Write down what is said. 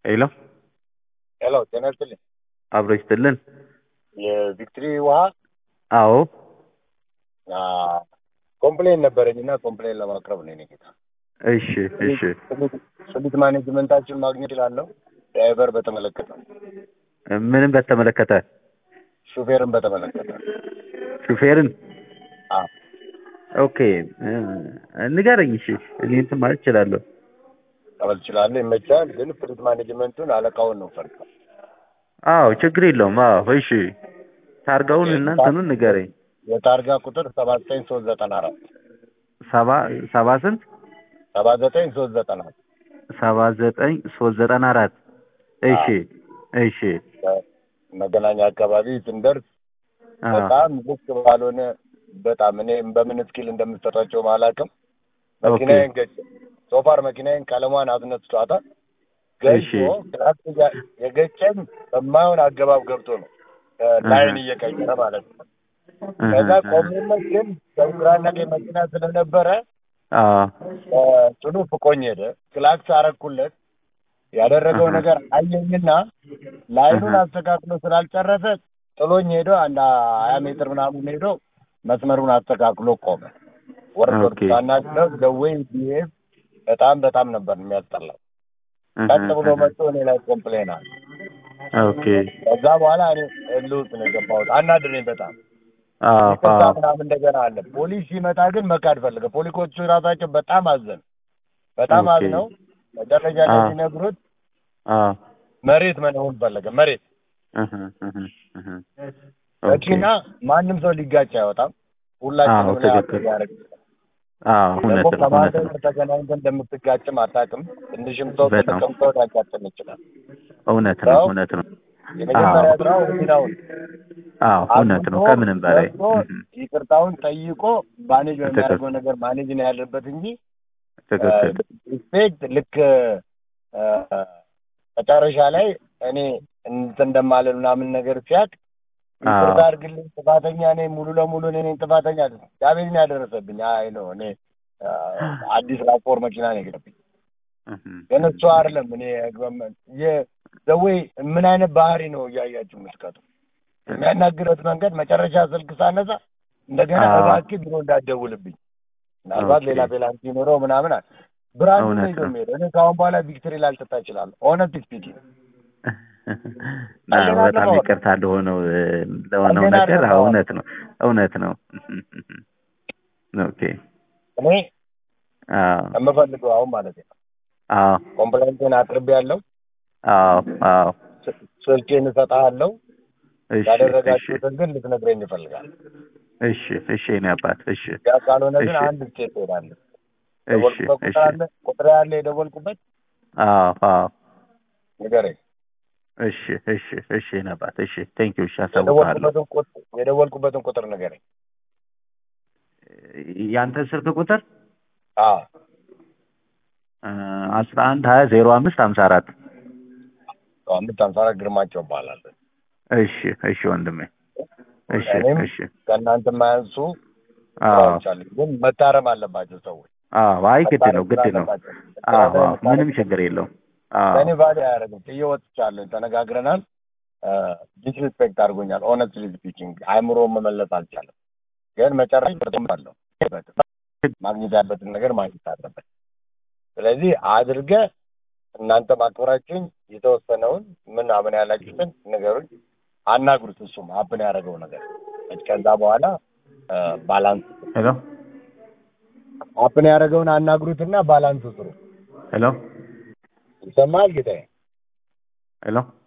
ሄሎ ሄሎ ጤና ይስጥልኝ። አብሮ ይስጥልን። የቪክትሪ ውሃ አዎ አ፣ ኮምፕሌን ነበረኝ እና ኮምፕሌን ለማቅረብ ነው የኔ ጌታ። እሺ እሺ ስሊት ማኔጅመንታችን ማግኘት እችላለሁ? ድራይቨር በተመለከተ ምንም በተመለከተ ሹፌርን በተመለከተ ሹፌርን አ፣ ኦኬ እ፣ ንገረኝ። እሺ እኔ እንትን ማለት እችላለሁ። ቀበል እችላለሁ፣ ይመቻል። ግን ፍሊት ማኔጅመንቱን አለቃውን ነው ፈርታ አዎ ችግር የለውም። አዎ እሺ ታርጋውን እና እንትኑን ንገረኝ። የታርጋ ቁጥር ሰባ ዘጠኝ ሶስት ዘጠና አራት ሰባ ሰባ ስንት ሰባ ዘጠኝ ሶስት ዘጠና አራት ሰባ ዘጠኝ ሶስት ዘጠና አራት እሺ እሺ መገናኛ አካባቢ ስንደርስ አ፣ በጣም ልክ ባልሆነ በጣም እኔ በምን ስኪል እንደምሰጣቸው አላውቅም። መኪናዬን ገጭ ሶፋር መኪናዬን ቀለሟን አስነስቷታል። እሺ። ገጭቶ ክላስ እያ- የገጨኝ በማይሆን አገባብ ገብቶ ነው ላይን እየቀየረ ማለት ነው። ከዛ ቆሜለት ግን በግራና ቀኝ መኪና ስለነበረ አ፣ ጥሉ ፍቆኝ ሄደ። ክላክስ አረኩለት። ያደረገው አሃ። ነገር አየኝና ላይኑን አሃ። አስተካክሎ ስላልጨረሰ ጥሎኝ ሄዶ አንድ ሀያ ሜትር ምናምን ሄዶ መስመሩን አስተካክሎ ቆመ። ወርድ ወርድ ኦኬ። ሳናግረው ደዌይ ቢሄቭ በጣም በጣም ነበር የሚያስጠላው። ቀጥ ብሎ መጥቶ እኔ ላይ ኮምፕሌን አለ። ኦኬ ከዛ በኋላ እኔ እልህ ውስጥ ነው የገባሁት። አናድረኝ በጣም አዎ ይቅርታ አዎ ምናምን እንደገና አለ። ፖሊስ ሲመጣ ግን መካድ ፈለገ። ፖሊሶቹ ራሳቸው በጣም አዘን በጣም ኦኬ። አዝነው መጨረሻ ላይ አዎ። ሲነግሩት አዎ መሬት መሆን ፈለገ። መሬት እህ እህ እህ ኦኬ መኪና ማንም ሰው ሊጋጭ አይወጣም። አዎ፣ ሁላችንም ላይ ትክክል። አፕ ያደርግ አዎ እውነት ደግሞ ነው እውነት ከማንም ነው ተገናኝተን እንደምትጋጭም አታውቅም። ትንሽም ሰው በጣም። ትልቅም ሰው ሊያጋጥም ይችላል። እውነት ነው ሰው እውነት ነው የመጀመሪያ አዎ። ስራው ህሊናውን አዎ እውነት ነው ከምንም በላይ ገብቶ እህ ይቅርታውን ጠይቆ ማኔጅ ትክክል። በሚያደርገው ነገር ማኔጅ ነው ያለበት እንጂ ትክክል ሪስፔክት ልክ እ፣ መጨረሻ ላይ እኔ እንትን እንደማለን ምናምን ነገር ሲያቅ ይቅርታ አዎ አድርግልኝ ጥፋተኛ ነኝ ሙሉ ለሙሉ እኔ ነኝ ጥፋተኛ ዳሜጅን ያደረሰብኝ አይ ነው እኔ እ፣ አዲስ ራፖር መኪና ነው የገጠብኝ እህ ግን እሱ አይደለም እኔ ዘዌይ ምን አይነት ባህሪ ነው እያያችሁ የምትቀጡ የሚያናግረት መንገድ መጨረሻ ስልክ ሳነሳ እንደገና አዎ። እባክህ ቢሮ እንዳትደውልብኝ ምናልባት ኦኬ። ሌላ ፔናልቲ ኖረው ምናምን አለ ብራንድ ነው እውነት ይዞ ነው። የሚሄደው እኔ ከአሁን በኋላ ቪክቶሪ ላልጠጣ እችላለሁ ኦነስት ስፒኪንግ አዎ ቀልድ በጣም አይደለም። ይቅርታ ለሆነው እ፣ ለሆነው ቀልድ ነገር አይደለም። አዎ እውነት ነው እውነት ነው ኦኬ እኔ አዎ የምፈልገው አሁን ማለት ነው አዎ ኮምፕሌንቴን አቅርቤ ያለው አዎ አዎ ስልኬን እሰጥሃለሁ እሺ እሺ ያደረጋችሁትን ግን ልትነግረኝ ይፈልጋል እሺ እሺ የእኔ አባት እሺ ያ ካልሆነ ግን እሺ። አንድ ስቴት ትሄዳለህ እሺ የደወልኩበት እሺ ቁጥር አለ ቁጥር ያለ የደወልኩበት አዎ አዎ ንገረኝ እሺ እሺ እሺ የእኔ አባት እሺ ቴንክ ዩ እሺ አሳውቅሃለሁ የደወልኩበትን ቁጥር የደወልኩበትን ቁጥር ንገረኝ ያንተ ስልክ ቁጥር አዎ አስራ አንድ ሀያ ዜሮ አምስት ሀምሳ አራት አምስት ሀምሳ አራት ግርማቸው እባላለሁ እሺ እሺ ወንድሜ እሺ እኔም እሺ ከእናንተ የማያንሱ አዎ ስራዎች አሉ ግን መታረም አለባቸው ሰዎች አዎ አይ ግድ ነው ግድ ነው አለባቸው። አዎ አዎ ምንም ችግር የለውም አዎ ለእኔ ቫሊ አያደርግም ጥዬ ወጥቻለሁ ተነጋግረናል ዲስሪስፔክት አድርጎኛል ኦነስትሊ ስፒኪንግ አይምሮ መመለስ አልቻለም ግን መጨረሻ አለሁ ማግኘት ያለበትን ነገር ማግኘት አለበት ስለዚህ አድርገ እናንተ ማክበራችሁኝ የተወሰነውን ምን አምን ያላችሁትን ነገሩኝ አናግሩት እሱም አብን ያደረገው ነገር ከዛ በኋላ ባላንስ ሄሎ አፕን ያደረገውን አናግሩትና ባላንስ ስሩ ሄሎ ይሰማል ጌታዬ ሄሎ